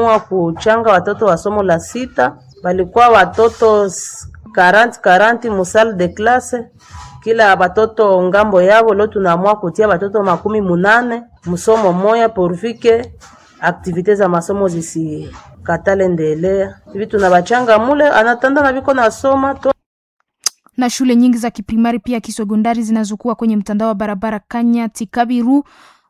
tuliamua kuchanga watoto wa somo la sita, balikuwa watoto 40 40 mu salle de classe, kila batoto ngambo yabo. Leo tunaamua kutia batoto makumi munane msomo moya porvike aktivite za masomo zisikatale ndelea hivi, tunabachanga mule anatanda na viko nasoma to na shule nyingi za kiprimari pia kisekondari zinazokuwa kwenye mtandao wa barabara Kanyati, Kabiru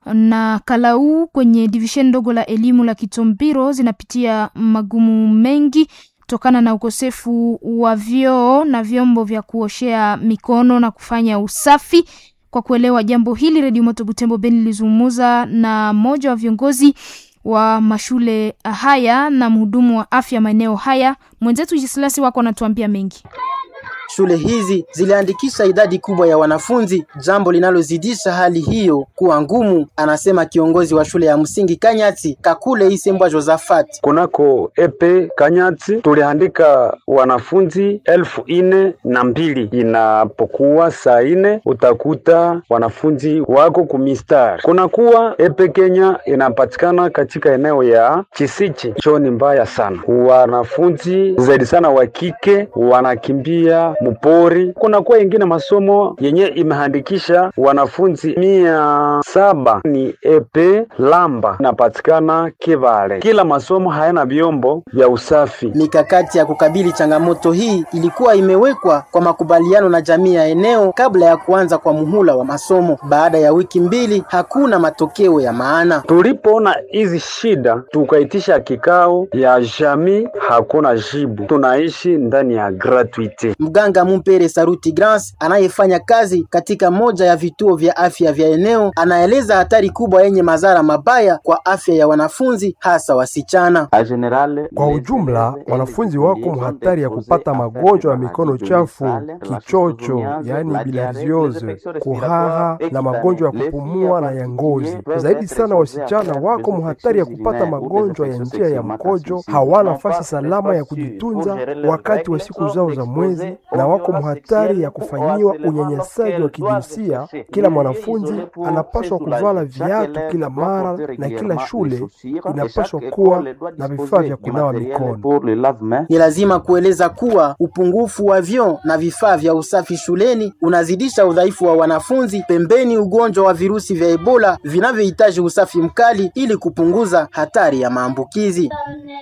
na Kalau kwenye divishen ndogo la elimu la Kitombiro zinapitia magumu mengi kutokana na ukosefu wa vyoo na vyombo vya kuoshea mikono na kufanya usafi. Kwa kuelewa jambo hili, Redio Moto Butembo Beni lilizungumza na mmoja wa viongozi wa mashule haya na mhudumu wa afya maeneo haya. Mwenzetu Jisilasi wako anatuambia mengi. Shule hizi ziliandikisha idadi kubwa ya wanafunzi, jambo linalozidisha hali hiyo kuwa ngumu, anasema kiongozi wa shule ya msingi Kanyati Kakule Isembwa Josafat. Kunako epe Kanyati tuliandika wanafunzi elfu ine na mbili. Inapokuwa saa ine utakuta wanafunzi wako kumistari. Kunakuwa epe Kenya inapatikana katika eneo ya Chisichi, choni mbaya sana. Wanafunzi zaidi sana wa kike wanakimbia mupori. Kunakuwa ingine masomo yenye imehandikisha wanafunzi mia saba ni epe Lamba inapatikana Kivale. Kila masomo hayana vyombo vya usafi. Mikakati ya kukabili changamoto hii ilikuwa imewekwa kwa makubaliano na jamii ya eneo kabla ya kuanza kwa muhula wa masomo. Baada ya wiki mbili, hakuna matokeo ya maana. Tulipoona hizi shida, tukaitisha kikao ya jamii, hakuna jibu. Tunaishi ndani ya gratuite. Mganga Mumpere Saruti Grans anayefanya kazi katika moja ya vituo vya afya vya eneo anaeleza hatari kubwa yenye madhara mabaya kwa afya ya wanafunzi hasa wasichana. Kwa ujumla, wanafunzi wako mhatari ya kupata magonjwa ya mikono chafu, kichocho, yaani bilharziose, kuhara na magonjwa ya kupumua na ya ngozi. Zaidi sana, wasichana wako mhatari ya kupata magonjwa ya njia ya mkojo, hawana nafasi salama ya kujitunza wakati wa siku zao za mwezi na wako mhatari ya kufanyiwa unyanyasaji wa kijinsia. Kila mwanafunzi anapaswa kuvala viatu kila mara na kila shule inapaswa kuwa na vifaa vya kunawa mikono. Ni lazima kueleza kuwa upungufu wa vyoo na vifaa vya usafi shuleni unazidisha udhaifu wa wanafunzi, pembeni ugonjwa wa virusi vya Ebola vinavyohitaji usafi mkali ili kupunguza hatari ya maambukizi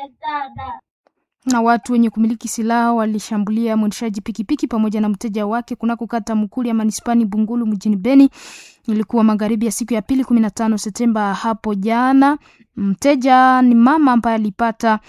na watu wenye kumiliki silaha walishambulia mwendeshaji pikipiki pamoja na mteja wake kunako kata Mukuli ya manispani Bungulu mjini Beni. Ilikuwa magharibi ya siku ya pili kumi na tano Septemba hapo jana. Mteja ni mama ambaye alipata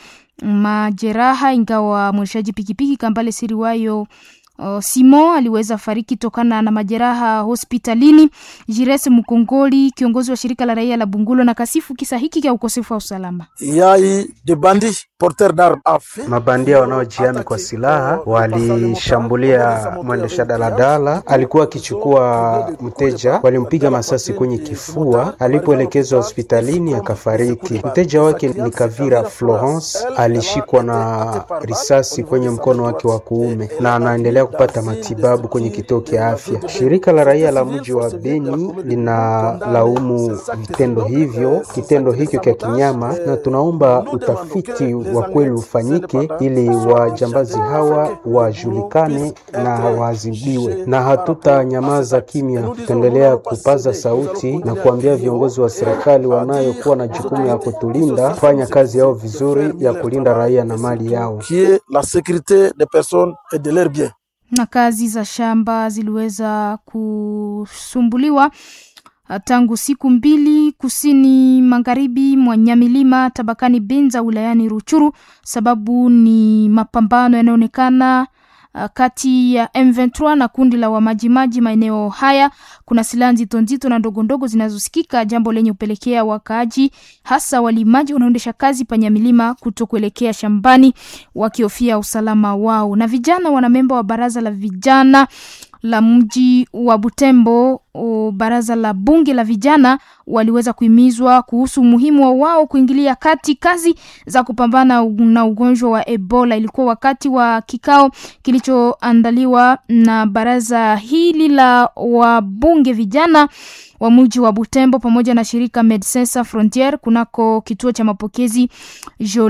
majeraha, ingawa mwendeshaji pikipiki Kambale Siriwayo Uh, Simo aliweza fariki tokana na majeraha hospitalini. Jires Mkongoli, kiongozi wa shirika la raia la Bungulo, na kasifu kisa hiki cha ukosefu wa usalama. Yai de bandi porteur d'arme afe Mabandia wanaojiami kwa silaha walishambulia mwendesha daladala, alikuwa akichukua mteja, walimpiga masasi kwenye kifua, alipoelekezwa hospitalini akafariki. Mteja wake ni Kavira Florence, alishikwa na risasi kwenye mkono wake wa kuume na anaendelea kupata matibabu kwenye kituo cha afya. Shirika la raia la mji wa Beni linalaumu vitendo hivyo, kitendo hicho cha kinyama, na tunaomba utafiti wa kweli ufanyike ili wajambazi hawa wajulikane na waadhibiwe, na hatutanyamaza kimya. Tutaendelea kupaza sauti na kuambia viongozi wa serikali wanayokuwa na jukumu ya kutulinda fanya kazi yao vizuri ya kulinda raia na mali yao. qui est la sécurité des personnes et de leurs biens. na kazi za shamba ziliweza kusumbuliwa tangu siku mbili kusini magharibi mwa Nyamilima tabakani Benza wilayani Ruchuru. Sababu ni mapambano yanayoonekana uh, kati ya M23 na kundi la wamajimaji maeneo haya. Kuna silaha nzito nzito na ndogo ndogo zinazosikika, jambo lenye kupelekea wakaaji hasa walimaji wanaoendesha kazi panyamilima kuto kuelekea shambani wakihofia usalama wao. Na vijana wanamemba wa baraza la vijana la mji wa Butembo o, baraza la bunge la vijana waliweza kuhimizwa kuhusu umuhimu wa wao kuingilia kati kazi za kupambana na ugonjwa wa Ebola. Ilikuwa wakati wa kikao kilichoandaliwa na baraza hili la wabunge vijana wa mji wa Butembo pamoja na shirika Medecins Sans Frontieres kunako kituo cha mapokezi